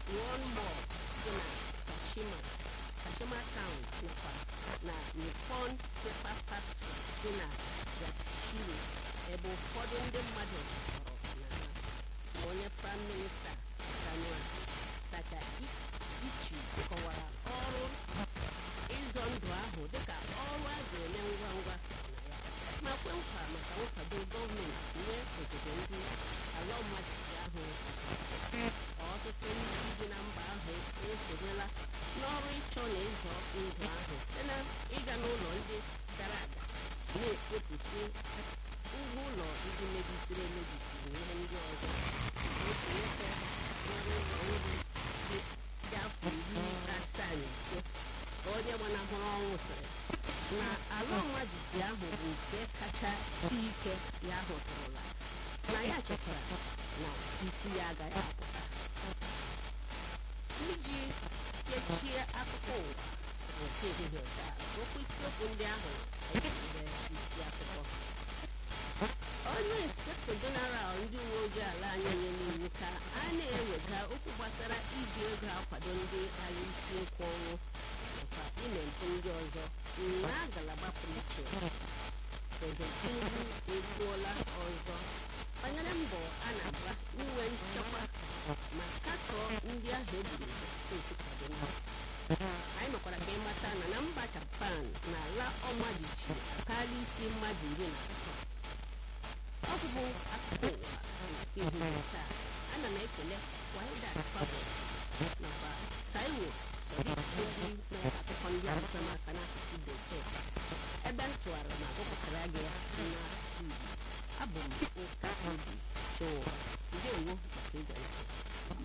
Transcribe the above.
one more dị na kashima kashima town nakwa na nippon paper factory dị na yatshiro ebe ụfọdụ ndị mmadụ kpọrọ na ha onye praịm minista Daniel Takaichi kọwara ọrụ ịzọ ndụ ahụ dịka ọrụ a ga-eme ngwa ngwa na ya ma kwe nkwa maka nkwado gọọmenti nye obodo ndị ala ọmajiji ahụ ọtụtụ ndị bi na mba ahụ esonyela n'ọrụ ịchọ na ịzọ ndụ ahụ site na ịga n'ụlọ ndị dara ada na-ekpopụsị ụgwọ ụlọ ndị mebisiri emebisi na ihe ndị ọzọ otu nwoke nwere ụlọ nri dị dị afọ iri asaa na ise ka onye gbanahụrụ ọnwụ sịrị na ala ọma jijiji ahụ bụ nke kacha si ike ya hụtụrụla na ya chetara na isi ya agaghị apụta iji kechie akụkọ ụwa nke ehihie taa okwu isiokwu ndị ahụ ejide isi akụkọ onye inspektọ jeneral ndị uwe ojii ala anyị nyere iwu ka a na-ewega okwu gbasara iji ego akwado ndị ala isi nkwụ ọnwụ nakwa ime mpụ ndị ọzọ na ngalaba pụrụ iche prezident tinubu ekwuola ọzọ banyere mbọ a na-agba inwe nchekwa ma katọọ ndị ahụ egburu steeti kaduna anyị mekwara ka ịmata na na mba japan na ala ọmajiji akaala isi mmadụ iri na atọ ọ bụbụ akụkọ ụwa nke ehihie taa ana m ekele waidat fabo nakwa taiwo ndị na-akụkọ ndị ọzọ n'aka n'asụsụ bekee ebe m tụwara ma gụpụtara gị ya na igbo abụ m nka obi chụwa ndewo maka ịga ntị